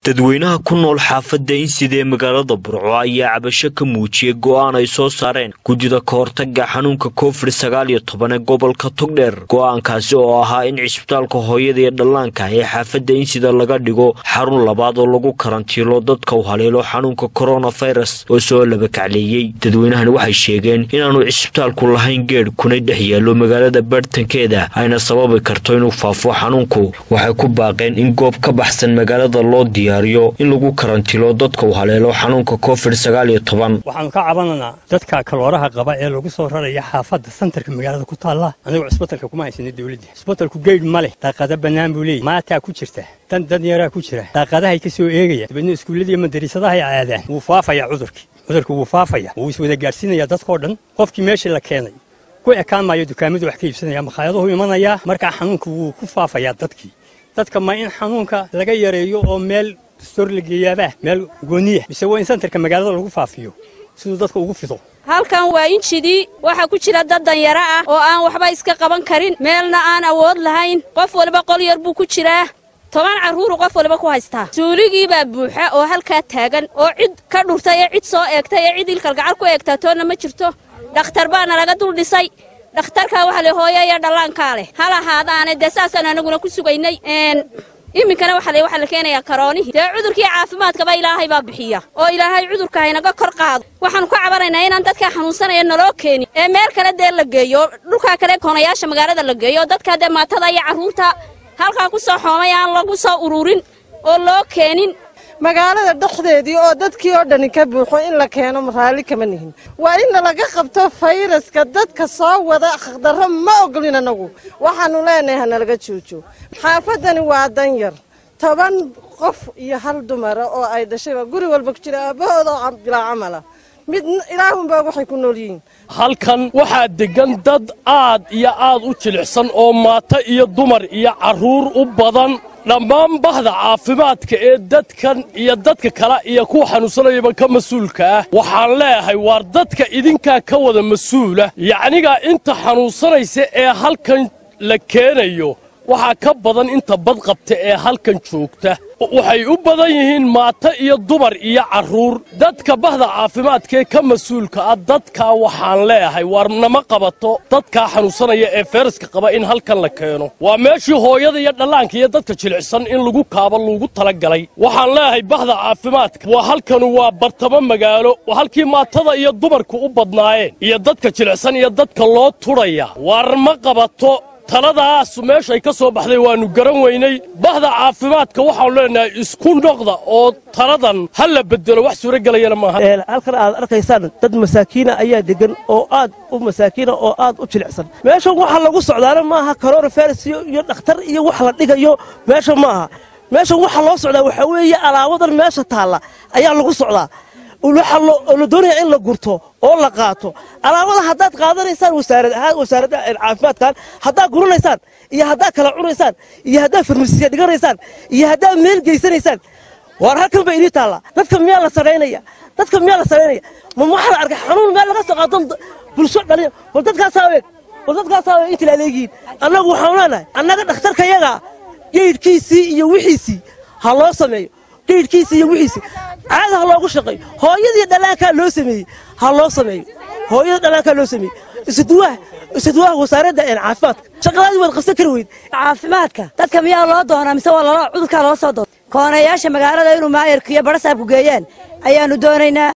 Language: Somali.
dadweynaha ku nool xaafadda insida ee magaalada burco ayaa cabasho ka muujiyey go'aan ay soo saareen guddida ka hortaga xanuunka covid sagaal iyo toban ee gobolka togdheer go'aankaasi oo ahaa in cisbitaalka hooyada iyo dhallaanka ee xaafadda insida laga dhigo xarun labaad oo lagu karantiilo dadka u haleelo xanuunka koronafirus oo soo labakacleeyey dadweynahani waxay sheegeen inaanu cisbitaalku lahayn geedh kuna dhex yaallo magaalada baartankeeda ayna sababi karto inuu faafo xanuunku waxay ku baaqeen in goob ka baxsan magaalada loo diya in lagu karantilo dadka uu haleelo xanuunka covid sagaal iyo toban waxaanu ka cabananaa dadka kalooraha qaba ee lagu soo raraya xaafadda santarka magaalada ku taalla anigoo cisbatalka kuma haysana dawladda cisbatalku geydh ma leh daaqada bannaan buu leeyay maataa ku jirta dan dad yaraa ku jira daaqadahay ka soo eegaya dabeedna iskuulladiiyo madariisadahay aadaan wuu faafayaa cudurkii cudurku wuu faafaya wuu iswada gaadhsiinayaa dadkoo dhan qofkii meeshii la keenay ku ekaan maayo dukaamadu wax ka iibsanaya makhaayadahu imanayaa markaa xanuunku wuu ku faafayaa dadkii dadka ma in xanuunka laga yareeyo oo meel stor la geeyaabaa meel gooniya mise waa in santarka magaalada lagu faafiyo siduu dadka ugu fido halkan waa injidii waxaa ku jira dad danyaro ah oo aan waxba iska qaban karin meelna aan awood lahayn qof waliba qol yar buu ku jiraa toban carruuru qof waliba ku haystaa suuligiibaa buuxa oo halkaa taagan oo cid ka dhurtay ee cid soo eegtay ee cid ilkalgacal ku eegtaa toonna ma jirto dhakhtar baana laga dul dhisay dhakhtarkaa waxa le hooyo iyo dhallaankaa leh hal ahaadaane dee saasaan anaguna ku sugaynay iminkana waxa waxaa la keenayaa karoonihii dee cudurkii caafimaadkaba ilaahay baa bixiya oo ilaahay cudurka haynaga kor qaado waxaanu ka cabanaynaa inaan dadkaa xanuunsanaya naloo keenin ee meel kale dee la geeyo dhulkaa kale koonayaasha magaalada la geeyo dadkaa dee maatada iyo carruurta halkaa ku soo xoomay aan lagu soo ururin oo loo keenin magaalada dhexdeedii oo dadkii oo dhani ka buuxo in la keeno raalli kama nihin waa in laga qabto fayraska dadka soo wada khdarro ma ogolin anagu waxaanu leenahay hanalaga joojo xaafaddani waa danyar toban qof iyo hal dumara oo ay dhashayba guri walba ku jira aabahooda oo bilaa camala mid ilaahunbaa waxay ku nool yihiin halkan waxaa deggan dad aad iyo aad u jilicsan oo maato iyo dumar iyo carruur u badan dhammaan bahda caafimaadka ee dadkan iyo dadka kale iyo kuwa xanuunsanayaba ka mas-uulka ah waxaan leeyahay waar dadka idinkaa ka wada mas-uula yacniga inta xanuunsanaysa ee halkan la keenayo waxaa ka badan inta badqabta ee halkan joogta waxay u badan yihiin maato iyo dumar iyo carruur dadka bahda caafimaadkaee ka mas-uulka ah dadkaa waxaan leeyahay waar nama qabato dadkaa xanuunsanaya ee feyraska qaba in halkan la keeno waa meeshii hooyada iyo dhallaanka iyo dadka jilicsan in lagu kaabo lagu talagalay waxaan leeyahay bahda caafimaadka waa halkanu waa bartamo magaalo halkii maatada iyo dumarku u badnaayeen iyo dadka jilicsan iyo dadka loo tudhaya waar ma qabato taladaas meeshay ka soo baxday waannu garan weynay bahda caafimaadka waxaanu leenahay isku noqda oo taladan ha la bedelo wax suuragelayana maaha halkan aad arkaysaan dad masaakiina ayaa degan oo aad u masaakiina oo aad u jilicsan meeshan waxa lagu socdaana maaha coronavirus iyo dhakhtar iyo wax la dhigayo meesha maaha meeshan waxa loo socdaa waxaa weeye alaabadan meesha taalla ayaa lagu socdaa oo la doonaya in la gurto oo la qaato alaabada haddaad qaadanaysaan wasaarad ahaan wasaaradda caafimaadkan haddaad guranaysaan iyo haddaad kala cunaysaan iyo haddaad farmasiya dhiganaysaan iyo haddaad meel geysanaysaan waar halkan ba idii taallaa dadka miyaa la saraynaya dadka miyaa la saraynaya ma waxaa la arkay xanuun meel laga soo qaato bulsho dhalin bal dadkaasaa eeg bal dadkaasaa eeg inta la adeegiin annagu waxaanu leenahay annaga dhakhtarka yagaa geydhkiisii iyo wixiisii ha loo sameeyo geydhkiisii iyo wixiisii caada ha loogu shaqeeyo hooyadii dhallaankaa loo sameeyey ha loo sameeyo hooyada dhallaankaa loo sameeyey isuduwaha isuduwaha wasaaradda caafimaadka shaqadaadii waad qabsan kari weyd caafimaadka dadka miyaa loo doonaa mise waa lala cudurkaa loo soo doona koonayaasha magaalada inuu maayarka iyo barasaabku geeyaan ayaannu doonaynaa